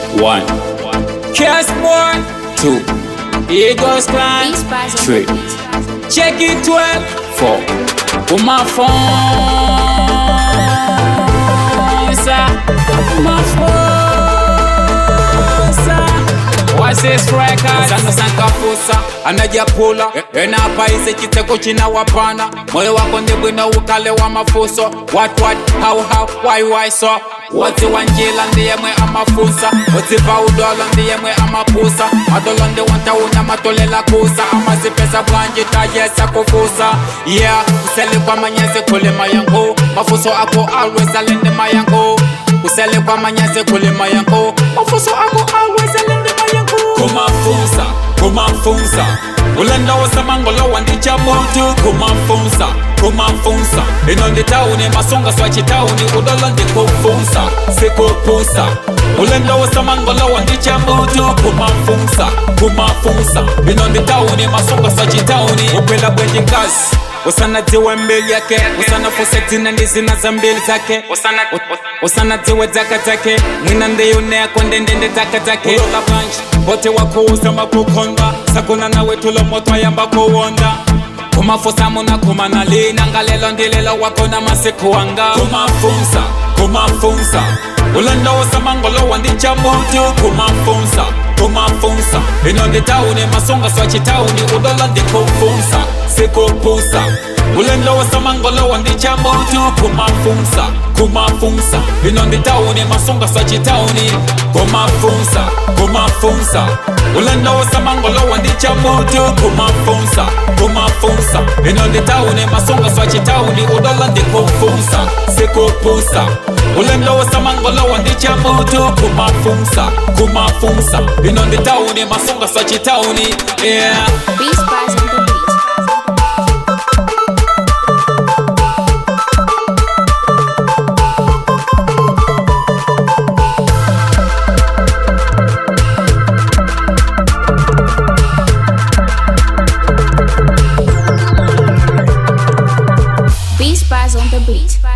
One. Cashmore. Two. Eagles Clan. Beats by Three. Check it 12. Four. Put my phone. sir. Put my phone. sir. What's this record? Sana sankafusa anajapula enapaize chiteko china wapana moyo wako ndibwino ukale wa mafuso what what how how why why so woti wanjila ndiyemwe amafusa wotipa udolo ndiyemwe amapusa madolo ndi wantauna matolela kusa amazipesa bwanji tayesa kufusa yeah usele kwa manyezi kulima yangu mafuso ako always alende mayangu usele kwa manyezi kulima yangu mafuso ako always alende mayangu kumafunsa kumafunsa ulenda wosamangolo wandicha muntu kumafunsa kumafunsa ino ndi tauni masonga swachitauni udolo ndikufunsa sikupusa ulenda wosamangolo wandicha muntu kumafunsa kumafunsa ino ndi tauni masonga swachitauni ukwela bwenji ngazi usanadziwe mbili yake usanafuse dzina ndi zina za mbili zake Usana- usanadziwe dzaka dzake mwina ndiyuneko ndendende dzaka dzake ulola bwanji bote wakuuza makukhonda sakuna nawe tulo moto ayamba kuwonda kumafusa muna kumana lina ngalelo ndilelo wakona masiku wanga kumafunsa kumafunsa ulenda wosamangolo wandicha muntu kumafunsa kumafunsa ino ndi tauni masonga swachitauni udola ndikufunsa sikupusa ulenda wosamangolo wandicha muntu kumafunsa kumafunsa ino ndi tauni masonga swachitauni kumafunsa kumafunsa ulenda wosamangolo wandicha muntu kumafunsa kumafunsa ino ndi tauni masonga swachitauni udola ndikufunsa sikupusa ulenda wosamangolo wandicha muntu kumafunsa kumafunsa ino ndi tauni masonga swachitauni yeah Beats by on the beat. Beats by on the beat.